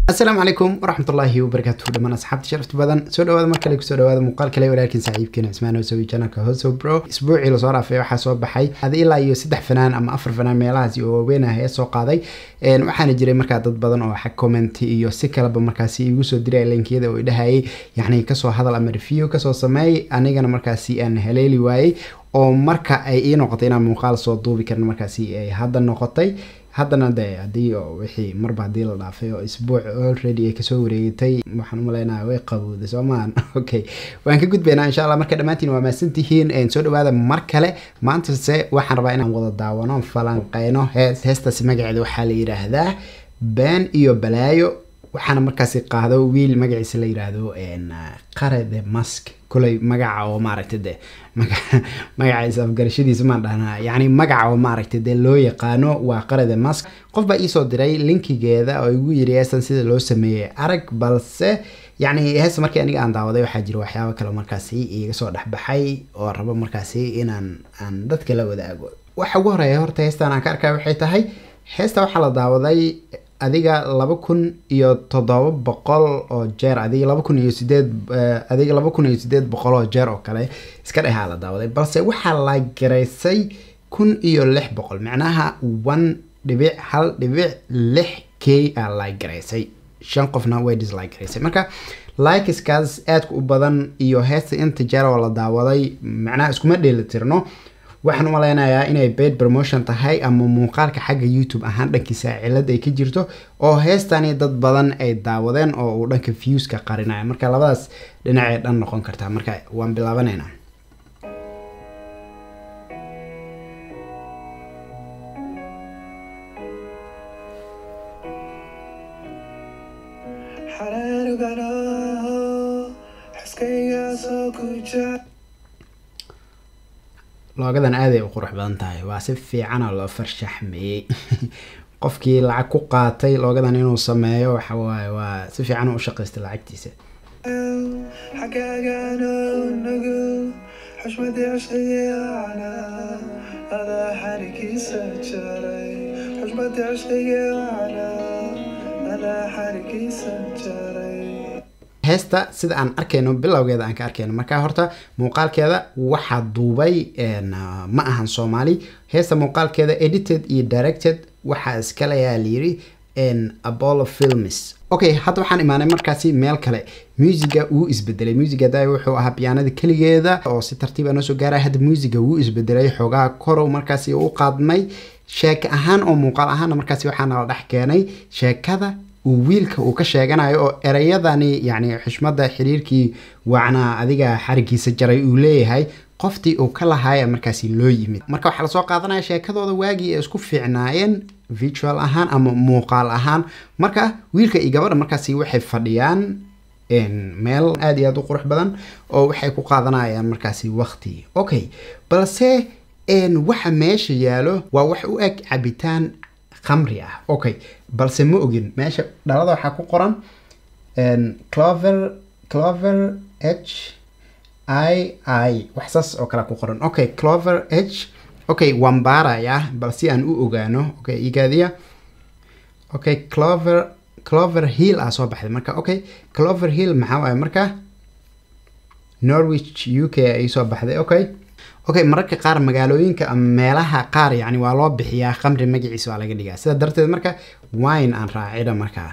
asalaamu calaykum waraxmatullaahi wabarakaatuhu dhammaan asxaabta sharafta badan soo dhawaada mar kale kusoo dhawaada muuqaal kale walaalkiin saaxiibkiina cismaan hoosowi janalka hoso bro isbuucii lasoo dhaafay waxaa soo baxay hada ilaa iyo saddex fanaan ama afar fanaan meelahaasi oo waaweyn ah ee soo qaaday waxaana jiray markaa dad badan oo xag comment iyo si kaleba markaasi igu soo diray linkiyada oo idhahayay yacni kasoo hadal ama review kasoo sameey anigana markaasi aan haleeli waayey oo marka ay ii noqotay inaan muuqaal soo duubi karin markaasi ay hadda noqotay haddana de haddii wixii marba haddii la dhaafay oo isbuuc already ay kasoo wareegatay waxaan umaleynaya way qabowday soo maahan okay waan ka gudbaynaa insha allah marka dhammaantiin waa mahadsantihiin soo dhawaada mar kale maantase waxaan rabaa inaan wada daawano falanqeyno hees heestaasi magaceeda waxaa la yidhaahdaa been iyo balaayo waxaana markaasi qaado wiil magaciisa la yiraahdo qare the mask kuley magaca oo maaragtay de magaciisa afgarashadiisa maan dhahnaa yacni magaca oo maaragtay dee loo yaqaano waa qare the mask qof baa iisoo diray linkigeeda oo igu yiri heestan sida loo sameeyey arag balse yacni heesta markii aniga aan daawaday waxaa jira waxyaabo kale markaasi iga soo dhexbaxay oo rabo markaasi inaan aan dadka la wadaago waxa ugu horeeya horta heestan aan ka arkaya waxay tahay heesta waxaa la daawaday adiga laba kun iyo toddoba boqol oo jeer adiga laba kun iyo sideed adiga laba kun iyo sideed boqol oo jeer oo kale iska dhehaa la daawaday balse waxaa la garaysay kun iyo lix boqol macnaha one dhibic hal dhibic lix k aa la garaysay shan qofna way dislike garaysay marka likeskaas aadka u badan iyo heesta inta jeer oo la daawaday macnaha iskuma dheeli tirno waxaan u maleynayaa inay paid promotion tahay ama muuqaalka xagga youtube ahaan dhankiisa cilad ay ka jirto oo heestani dad badan ay daawadeen oo uu dhanka viewska qarinaya marka labadaas dhinacay dhan noqon kartaa marka waan bilaabaneynaa loogadan aaday u qurux badan tahay waa si fiicana loo farshaxmeeyey qofkii lacag ku qaatay loogadan inuu sameeyo waxawaaye waa si fiican u shaqaystay lacagtiisa xushmadii cishqigeecana adaa xarigiisa jaray xushmadii cishqigeecana adaa xarigiisa jaray heesta sida aan arkayno bilowgeeda aan ka arkayno marka horta muuqaalkeeda waxaa duubay ma ahan soomaali heesta muuqaalkeeda edited iyo directed waxaa iskaleyaa layiri apollo films okay hadda waxaan imaanay markaasi meel kale muusiga wuu isbedelay muusiga da wuxuu ahaa biyaanada keligeeda oo si tartiiba noo soo gaaraya hadda muusiga wuu isbedelay xoogaa korow markaasi u qaadmay sheeko ahaan oo muuqaal ahaana markaasi waxaana la dhex keenay sheekada uu wiilka uu ka sheeganayo oo ereyadani yacni xushmada xiriirkii wacnaa adiga xarigiisa jaray uu leeyahay qoftii uu ka lahaaya markaasi loo yimid marka waxaa lasoo qaadanaya sheekadooda waagii ay isku fiicnaayeen visual ahaan ama muuqaal ahaan marka wiilka iyo gabadha markaasi waxay fadhiyaan meel aada iyo aada u qurux badan oo waxay ku qaadanayaan markaasi waqti okay balse waxa meesha yaalo waa wax u eg cabitaan khamri ah okay balse ma ogin meesha dhalada waxaa ku qoran clover clover h i i wax saas oo kale ku qoran okay clover h okay waan baarayaa bal si aan u ogaano okay igaadiya okay clover clover hill aa soo baxday marka okay clover hill maxaa waaye marka norwich u k ay soo baxday okay okay mararka qaar magaalooyinka ama meelaha qaar yani waa loo bixiyaa khamri magaciisa waa laga dhigaa sida darteed marka wine aan raacida markaa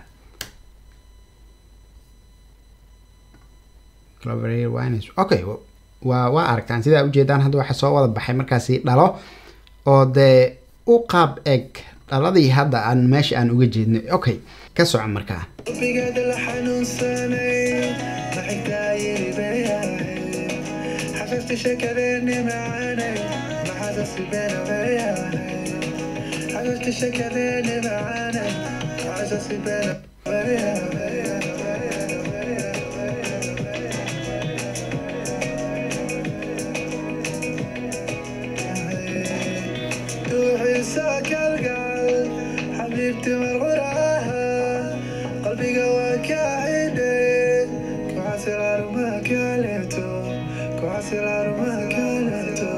okay waa waa aragtaan sidaa ujeedaan hadda waxa soo wada baxay markaasi dhalo oo dee u qaab eg dhaladii hadda aan meesha aan uga jeedno okay ka soco markaa qalbigeeda la xanuunsanay maxigtaa yiri beyahay xafafti shakadeeni macanay maxaasasi beena beyahay xafafti shakadeeni macanay maxaasasi beena beyahay duuxiisa kalgacal xabiibti marquraha qalbiga waa ka xidhay kuxasilaaruma kaleeto kuxasilaaruma kaleeto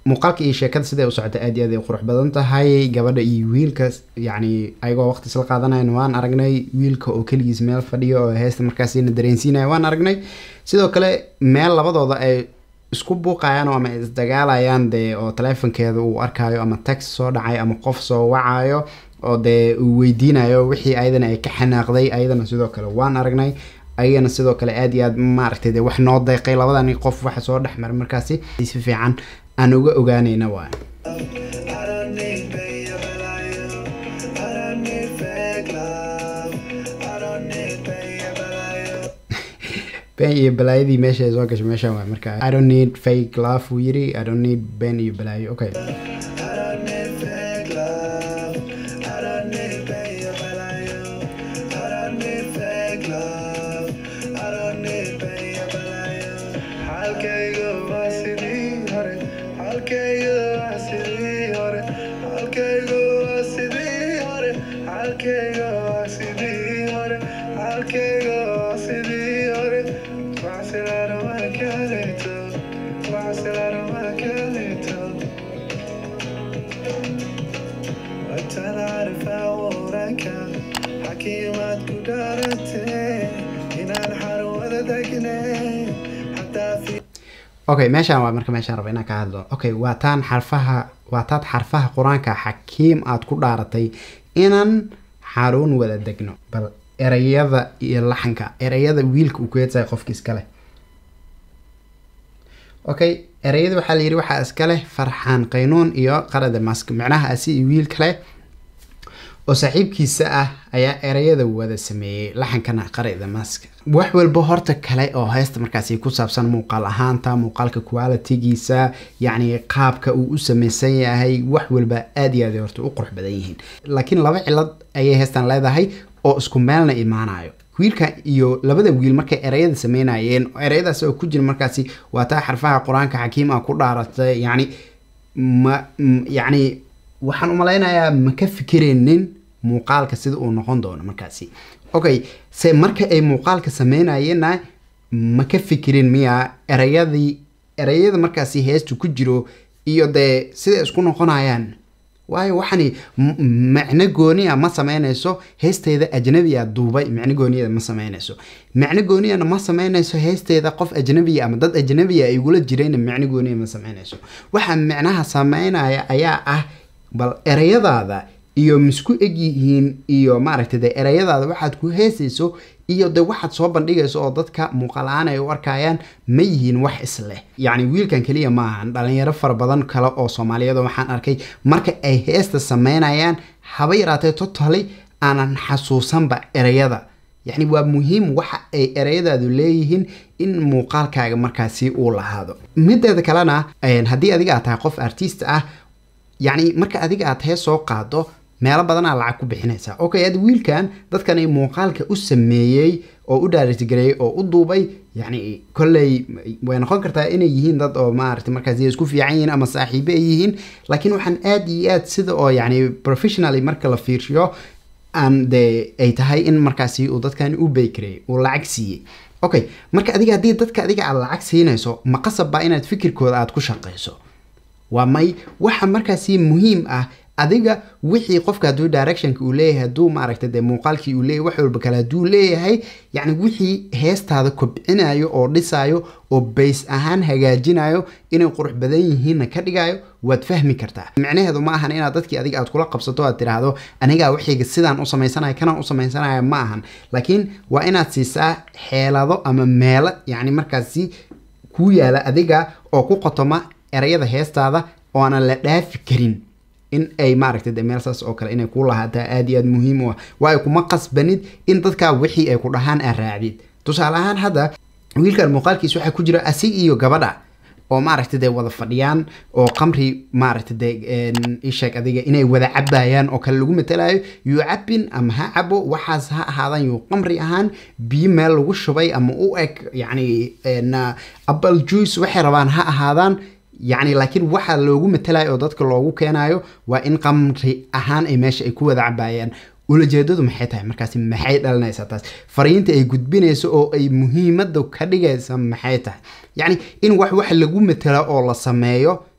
muuqaalka iyo sheekada siday u socota aad iyo aad ay qurux badan tahay gabadha iyo wiilka yacni ayagoo waqti isla qaadanayan waan aragnay wiilka oo keligiis meel fadhiyo oo heesta markaasina dareensiinaya waan aragnay sidoo kale meel labadooda ay isku buuqayaan oo ama isdagaalayaan dee oo taleefonkeeda uu arkayo ama text soo dhacay ama qof soo wacayo oo dee uu weydiinayo wixii ayadana ay ka xanaaqday ayadana sidoo kale waan aragnay ayagana sidoo kale aad iyo aad maaragtay dee wax noo deeqay labadani qof waxa soo dhex maray markaasi si fiican aan uga ogaanayna waay I don't need beyo balayo. I don't need fake love. I don't need beyo balayo. been iyo balaayadii meesha ay soo gashay meeshan waay marka i don't need fake love wuu yiri i don't need been iyo balaayo okay I don't need fake love. I don't need beyo balayo. I don't need fake love. I don't need beyo balayo. Halkayga waa sidii hore. Halkayga waa sidii hore. Halkayga waa sidii hore. Halkayga waa sidii hore. Halkayga waa sidii hore. Waxsilaan uma kaleeto. Waxsilaan uma kaleeto. وأنت عارف أورك حكيمات كدارتي هنا الحر وددقني حتى في okay meeshaan waa marka meeshaan raba inaan ka hadlo okay waa taan xarfaha waa taad xarfaha qur-aanka xakiim aad ku dhaaratay inaan xaruun wada degno bal ereyada iyo laxanka ereyada wiilka uu ku heedsahay qofka iska leh okay ereyada waxaa la yidhi waxaa iska leh farxaan qaynuun iyo qarada mask micnaha asi iyo wiil kale oo saaxiibkiisa ah ayaa ereyada wada sameeyey laxankana qarida mask wax walba horta kale oo heesta markaasi ku saabsan muuqaal ahaanta muuqaalka qualitigiisa yacni qaabka uu u sameysan yahay wax walba aad iyo aad ay horta u qurux badan yihiin laakiin laba cilad ayay heestan leedahay oo isku meelna imaanayo wiilka iyo labada wiil markay ereyada sameynayeen ereyadaas oo ku jira markaasi waa taa xarfaha qur-aanka xakiim ah ku dhaaratay yacni ma m- yacni waxaan umalaynayaa ma ka fikiraynin muuqaalka sida uu noqon doono markaasi okay se marka ay muuqaalka sameynayeenna ma ka fikirin miya ereyadii ereyada markaasi heestu ku jiro iyo dee siday isku noqonayaan waayo waxani m- macno gooniya ma sameynayso heesteeda ajnabiya duubay macno gooniyada ma sameynayso macno gooniyana ma sameynayso heesteeda qof ajnabiya ama dad ajnabiya ay igula jirayna macno gooniya ma sameynayso waxa macnaha sameynaya ayaa ah bal ereyadaada iyo misku egyihiin iyo maaragtay de ereyadaada waxaad ku heesayso iyo de waxaad soo bandhigayso oo dadka muuqaal-aan ay u arkayaan ma yihiin wax isleh yacni wiilkan keliya ma ahan dhalinyaro fara badan kale oo soomaaliyeed oo waxaan arkay marka ay heesta sameynayaan haba yaraatee totally aanan xasuusanba ereyada yacni waa muhiim waxa ay ereyadaadu leeyihiin in muuqaalkaaga markaasi uu lahaado mideeda kalena een, haddii adiga aad tahay qof artist ah yacni marka adiga aad hees soo qaado meelo badanaa lacag ku bixinaysaa okay ad wiilkan dadkani muuqaalka u sameeyey oo u dhaaritigareeyey oo u duubay yacni kolley way noqon kartaa inay yihiin dad oo maaragtay markaas isku fiican yihiin ama saaxiibo ay yihiin laakiin waxaan aad iyo aad sida oo yacni professionally marka la fiirshiyo aan de ay tahay in markaasi uu dadkani u baykareeyey uu lacag siiyey okay marka adiga haddii dadka adiga aad lacag siinayso ma qasab baa inaad fikirkooda aad ku shaqayso waa may waxa markaasi muhiim ah adiga wixii qofka hadduu directionka uu leeyahay hadduu maaragtay dee muuqaalkii uu leeyahay wax walba kale hadduu leeyahay yacni wixii heestaada kobcinayo oo dhisayo oo bays ahaan hagaajinayo inay qurux badan yihiinna ka dhigayo waad fahmi kartaa micnaheedu ma ahan inaad dadkii adiga aad kula qabsato aad tidhaahdo anigaa wixayga sidaan u samaysanaya kanaan u samaysanaya ma ahan laakiin waa inaad siisaa xeelado ama meelo yacni markaasi kuu yaala adiga oo ku qotoma erayada heestaada oo aanan la dhaafi karin in ay maaragtay de meel saas oo kale inay ku lahaataa aad iyo aad muhiim u ah waayo kuma qasbanid in dadkaa wixii ay ku dhahaan aad raacdid tusaale ahaan hadda wiilkan muuqaalkiis waxaa ku jira asig iyo gabadha oo maaragtay dee wada fadhiyaan oo qamri maaragtay dee isheeg adiga inay wada cabayaan oo kale lagu matalayo yuu cabin ama ha cabo waxaas ha ahaadaan yuu qamri ahaan biyo meel lagu shubay ama u eg yacni apple juice waxay rabaan ha ahaadaan yacni laakiin waxa loogu matalayo oo dadka loogu keenayo waa in qamri ahaan ay meesha ay ku wada cabayaan ulajeedadu maxay tahay markaasi maxay dhalinaysaa taas fariinta ay gudbinayso oo ay muhiimada ka dhigaysa maxay tahay yacni in wax wax lagu matala oo la sameeyo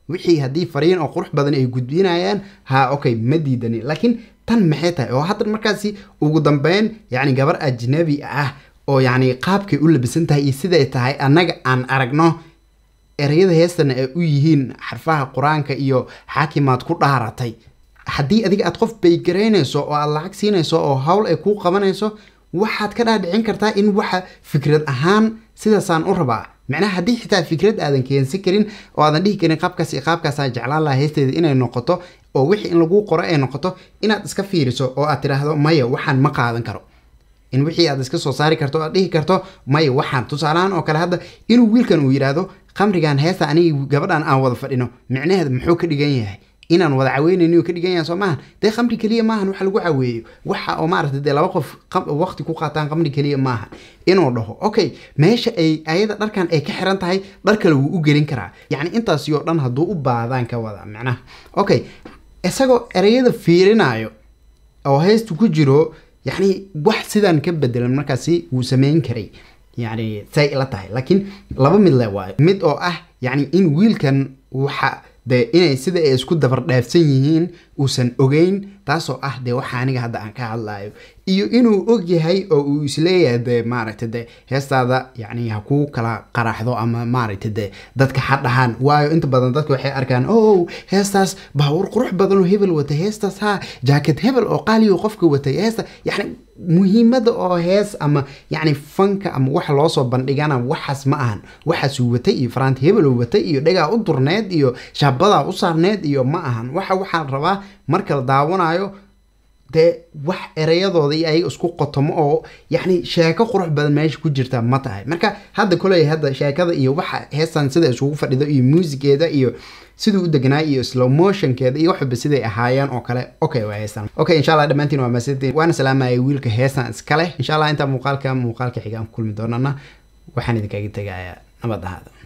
wixii haddii fariin oo qurux badan ay gudbinayaan ha okay ma diidani laakiin tan maxay tahay oo hadda markaasi ugu dambeyn yacni gabar ajnabi ah oo yacni qaabkay u labisan tahay iyo siday tahay annaga aan aragno ereyada heestana ay u yihiin xarfaha qur-aanka iyo xaakimaad ku dhaaratay haddii adiga aad qof baygaraynayso oo aad lacag siinayso oo hawl ay kuu qabanayso waxaad ka dhaadhicin kartaa in waxa fikrad ahaan sidaasaan u rabaa macnaha haddii xitaa fikrad aadan keensan karin oo aadan dhihi karin qaabkaas iyo qaabkaasaan jeclaan lahaa heesteeda inay noqoto oo wixii in lagu qoro ay noqoto inaad iska fiiriso oo aad tidhaahdo maya waxaan ma qaadan karo in wixii aad iska soo saari karto aad dhihi karto maya waxaan tusaalahaan oo kale hadda inuu wiilkan uu yidhaahdo khamrigan heesta anigi gabadhan aan wada fadhino micnaheeda muxuu ka dhigan yahay inaan wada caweynayni ka dhigan yahay soo maahan dee khamri keliya maahan waxa lagu caweeyo waxa oo maaragtay dee laba qof waqti ku qaataan khamri keliya maahan inuu dhaho okay meesha ay ayada dharkan ay ka xiran tahay dhar kale wuu u gelin karaa yacni intaasi oo dhan hadduu u baadaan ka wada macnaha okay isagoo ereyada fiirinayo oo heestu ku jiro yacni wax sidaan ka bedelan markaasi wuu sameyn karay yacni say ila tahay laakiin laba mid le waayo mid oo ah yacni in wiilkan waxa dee inay sida ay isku dabar dhaafsan yihiin uusan ogeyn taasoo ah dee waxa aniga hadda aan ka hadlayo iyo inuu og yahay oo uu isleeyahay dee maaragta dee heestaada yacni ha kuu kala qaraxdo ama maaragta dee dadka ha dhahaan waayo inta badan dadka waxay arkaan o heestaas baawur qurux badan oo hebel watay heestaas ha jacket hebel oo qaaliyo qofka watay heesta yacni muhiimada oo hees ama yacni fanka ama waxa loo soo bandhigana waxaas ma ahan waxaasuu watay iyo faraanti hebel uu watay iyo dhagaa u durneed iyo shaabadaa u saarneed iyo ma ahan waxa waxaan rabaa marka la daawanayo dee wax ereyadooda iyo ayaga isku qotomo oo yacni sheeko qurux badan meesha ku jirta ma tahay marka hadda koley hadda sheekada iyo waxa heestan sida isugu fadhido iyo muusigeeda iyo siduu u deganaa iyo slow motionkeeda iyo waxba siday ahaayeen oo kale okay waa heestan okay insha allah dhammaantiin waa maasantiin waana salaamayay wiilka heestan iska leh insha allah intaa muuqaalka muuqaalka xiga aan ku kulmi doonana waxaan idinkaga tegayaa nabad ahaada